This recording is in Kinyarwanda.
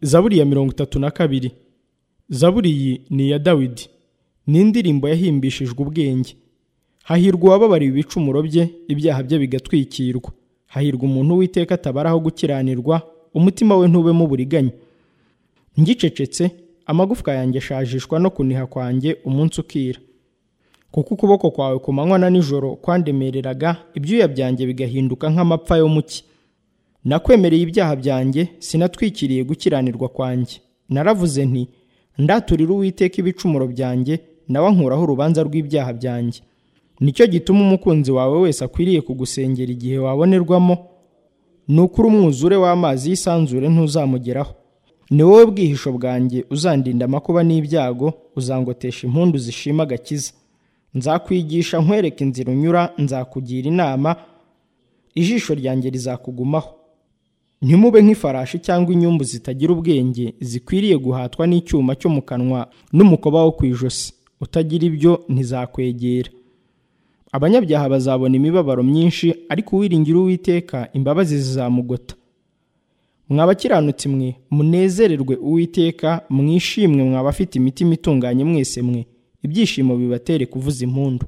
zaburi ya mirongo itatu na kabiri zaburi iyi ni iya dawidi ni indirimbo yahimbishijwe ubwenge hahirwa uwababariwe ibicumuro bye ibyaha bye bigatwikirwa hahirwa umuntu witeka atabaraho gukiranirwa umutima we ntubemo uburiganya ngicecetse amagufwa yanjye ashajishwa no kuniha kwanjye umunsi ukira kuko ukuboko kwawe ku manywa na nijoro kwandemereraga ibyuya byanjye bigahinduka nk'amapfa yo mu cyi nakwemereye ibyaha byanjye sinatwikiriye gukiranirwa kwanjye naravuze nti ndaturira uwiteka ibicumuro byanjye nawe ankuraho urubanza rw'ibyaha byanjye nicyo gituma umukunzi wawe wese akwiriye kugusengera igihe wabonerwamo ni ukuri umwuzure w'amazi y'isanzure ntuzamugeraho ni wowe bwihisho bwanjye uzandinda amakuba n'ibyago uzangotesha impundu zishima agakiza nzakwigisha nkwereka inzira unyura nzakugira inama ijisho ryanjye rizakugumaho ntimube nk'ifarashi cyangwa inyumbu zitagira ubwenge zikwiriye guhatwa n'icyuma cyo mu kanwa n'umukoba wo ku ijosi utagira ibyo ntizakwegera abanyabyaha bazabona imibabaro myinshi ariko uwiringira uwiteka imbabazi zizamugota mwabakiranutsi mwe munezererwe uwiteka mwishimwe mwabafite imitima itunganye mwese mwe ibyishimo bibatere kuvuza impundu